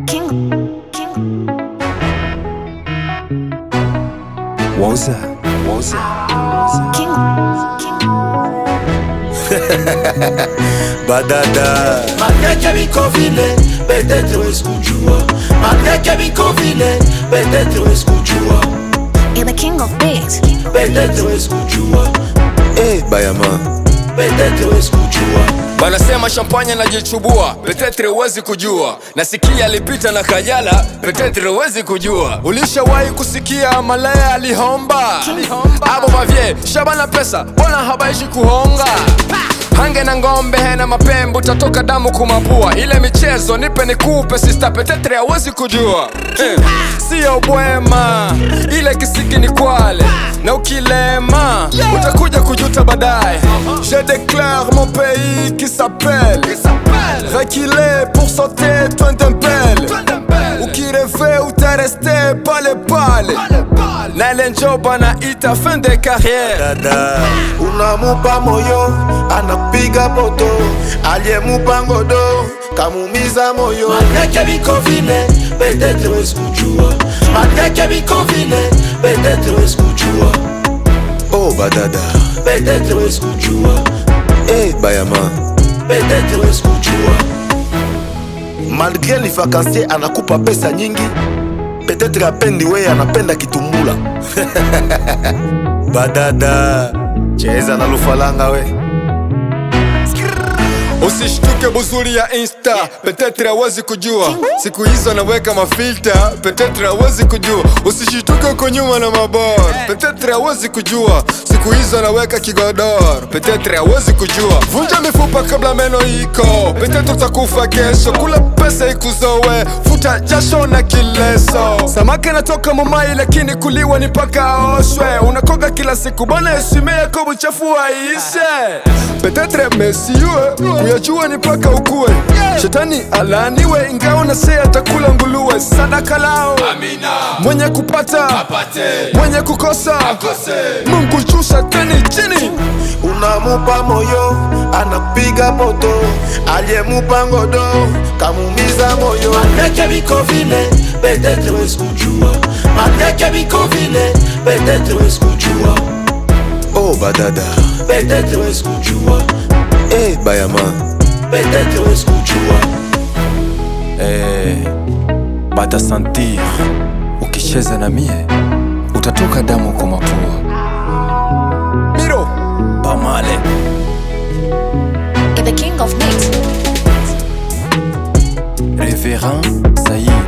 King, King. Woza, woza. King, King. Badada. Malgré que biko vile, peut-être eskujua Malgré que biko vile, peut-être eskujua You're the king of beats. Peut-être eskujua Eh, Bayama. Peut-être eskujua Wanasema champagne najichubua, petetre huwezi kujua. Nasikia alipita na Kajala, petetre huwezi kujua. Ulishawahi kusikia Malaya alihomba abo mavye shabana pesa, mbona habaishi kuhonga hange na ngombe hena mapembe, utatoka damu kumapua. Ile michezo nipe nikupe, sista petetre hawezi kujua eh, sio bwema, ile kisiki ni kwale na ukilema utakuja kujuta baadaye. Je déclare mon pays qui s'appelle Reculé pour sauter Twendembele Ukireve utareste pale pale na ile njoba na ita fin de carrière Dada. Unamupa moyo, anapiga poto Aliyemupa ngodo, kamumiza moyo Malgré que biko vile, peut-être eskujua Malgré que biko vile, peut-être eskujua Oh, Badada. Peut-être eskujua Eh, Bayama. Peut-être eskujua Malgré ni vakansie anakupa pesa nyingi, peut-être apendi wewe anapenda kitumbula. Badada. Cheza na lufalanga we. Usishtuke buzuri ya insta petetre hawezi kujua siku hizo anaweka mafilta petetre hawezi kujua usishituke uko nyuma na mabor petetre hawezi kujua siku hizo anaweka kigodor petetre hawezi kujua vunja mifupa kabla meno iko petetre utakufa kesho kula pesa ikuzowe futa jasho na kileso samaki anatoka mumai lakini kuliwa ni paka aoshwe unakoga kila siku bwana heshima yako buchafu aishe petetre mesiue kuyajua ni paka ukue shetani alaniwe ingawa na se atakula nguluwe sadaka lao mwenye kupata mwenye kukosa mungu juu shetani chini unamupa moyo anapiga poto aliyemupa ngodo kamumiza moyo malgré que biko vile peut-être eskujua malgré que biko vile peut-être eskujua Oh, Badada. peut-être eskujua Eh, Bayama. peut-être eskujua Eh, batasantir ukicheza na mie utatoka damu kwa mapua miro pamale You're the king of beats. Révérend Saïd